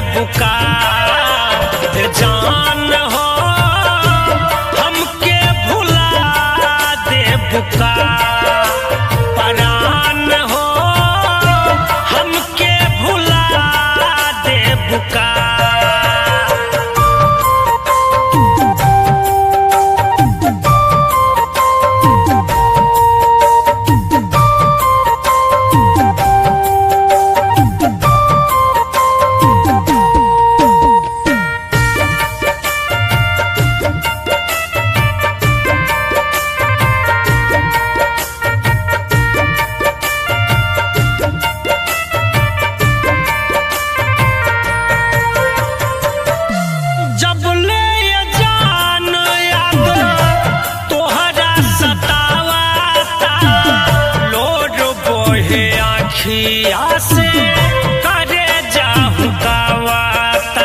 बुका जान हो हमके भुला दे बुका परान हो हमके भुला दे बुका जब ले ये जान याद तोहरा सतावाता लोड बोहे आखिया से करे जाहु गावाता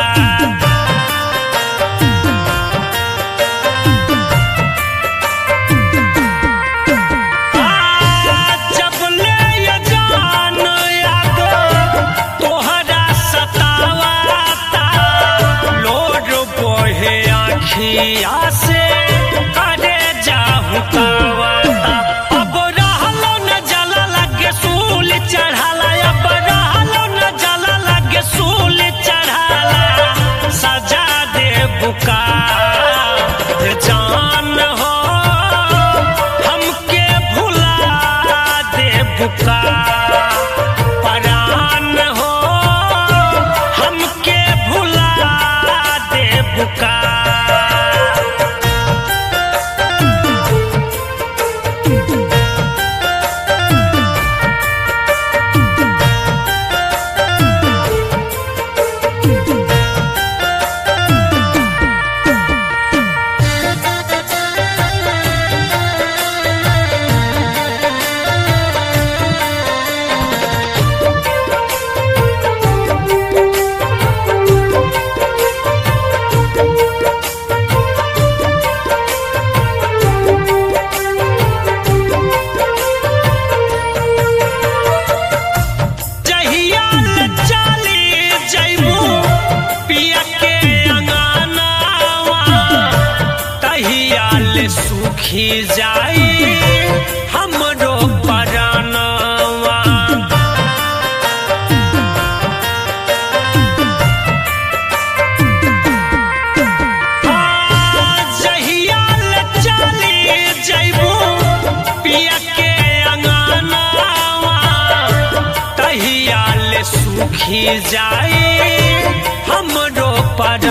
जब ले ये जान याद तोहरा सतावाता लोड बोहे आखिया से करे जाहु कावाता अब रहलो न जला लगे सूल चढ़ाला अब रहलो न जला लगे सूल चढ़ाला सजा दे बुका जान हो हमके भुला दे बुका परान हो हमके भुला दे बुका जहिया ले चली जइबू पिया के अंगनावा तहिया ले सुखी जाई हमरो परानवा जहिया ले चली जइबू पिया के अंगनावा तहिया ले सुखी जाई हमरो पर